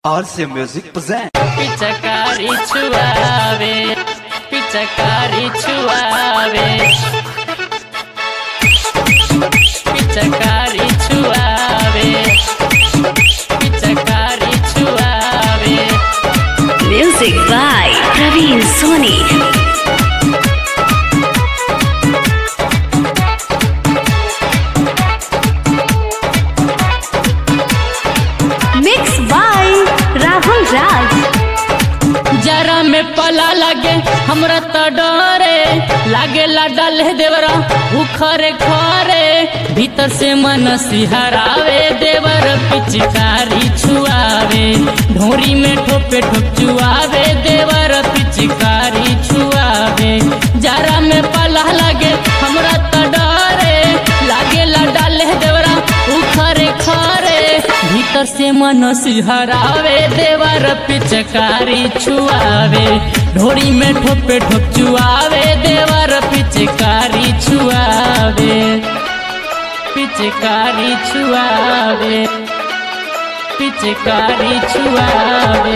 RC Music present. पिचकारी छुआवे पिचकारी छुआवे पिचकारी छुआवे पिचकारी छुआवे Music by Praveen Soni. Mixed by Rahul Raj. जरा में पला लगे हमरा तो डरे लागे ला डाले देवरा उखरे खरे भीतर से मन सिहरावे देवर पिचकारी छुआवे ढोरी में ठोपे ठोप चुआवे देवर पिचकारी छुआवे जरा में पला लगे हमरा तो डरे लागे ला डाले देवरा उखरे खरे भीतर से मन सिहरावे देवर पिचकारी छुआवे ढोरी में ठोपे ठोप चुआवे देवर पिचकारी छुआवे पिचकारी छुआवे पिचकारी छुआवे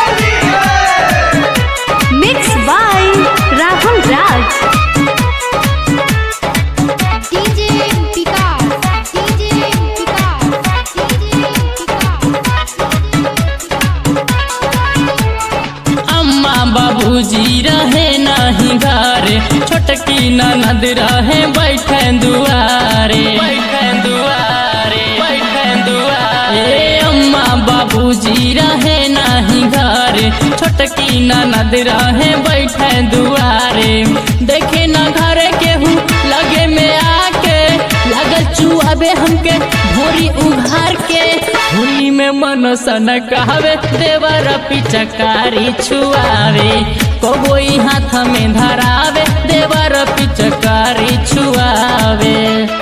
Mixed by Rahul Raj. DJ Picard, DJ Picard, DJ अम्मा बाबूजी रहे नहीं घरे छोटकी ननद रहे बैठे दुआरे बैठे दुआरे बैठे दुआरे अम्मा बाबूजी रहे नहीं घरे छोटकी ननद रहे बैठे दुआरे देखे न घरे केहू लगे में आके लगल चुआबे हमके भोरी उघार के होली में मन सन कहवे देवर पिचकारी छुआवे कोई हाथ में धरावे देवर पिचकारी छुआवे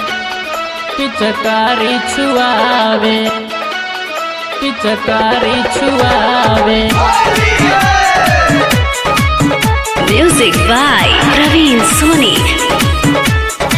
पिचकारी छुआवे पिचकारी छुआवे Music by Praveen Soni.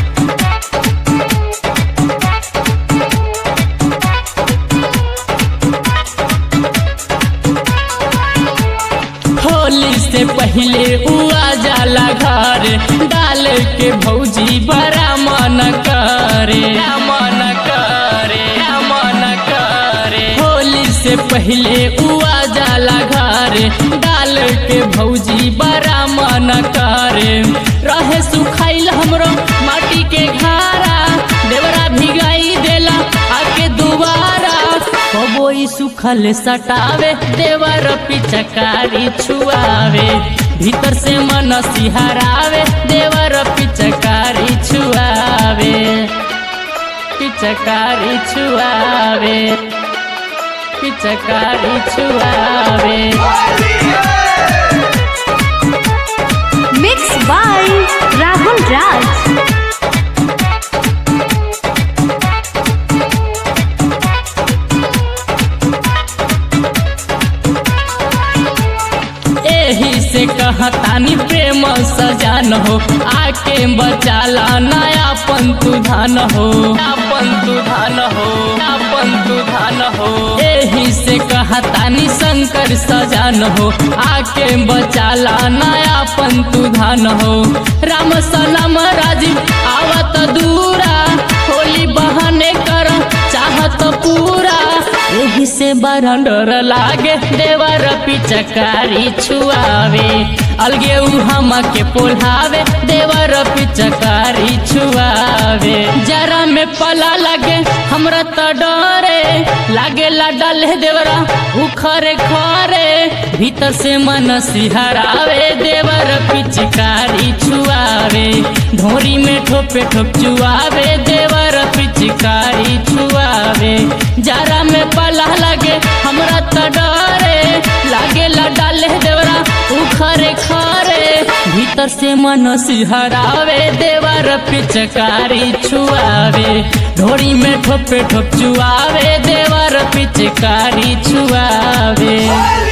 Holi से पहले उआ जाला घर डाल के भौजी बड़ा मन करे मन करे मन करे होली से पहले उआ जाला घर डाल के भौजी बड़ा मन करे रहे सुखाइल हमरो माटी के घारा देवरा भिगाई देला आके दुबारा कबोई सुखल सटावे देवर पिचकारी छुआवे भीतर से मन सिहरावे देवर पिचकारी छुआवे पिचकारी छुआवे पिचकारी छुआवे Mixed by Rahul Raj. एही से कहतानी प्रेम सजान हो आके बचाला नया पंतु धान हो पंतु धान हो पंतु धान हो एही से कहतानी शंकर सजान हो आके बचाला नया पंतु धान हो राम सलाम राजीव आवत दूरा होली बहाने कर चाहत पूरा एही से बड़ा डर लागे देवर पिचकारी छुआवे अलगे उ हम के पोल्हावे देवर पिचकारी छुआवे जरा में पला लगे हमरा तो डरे लागे ला डाले देवरा उखरे खरे भीतर से मन सिहरावे देवर पिचकारी छुआवे ढोरी में ठोपे ठोप चुआवे देवर पिचकारी छुआवे जरा में पला लगे हमरा तो डरे लागे ला डाले देवरा उखरे खरे भीतर से मन सिहरावे देवर पिचकारी छुआवे ढोरी में ठोपे ठोप चुआवे देवर पिचकारी छुआवे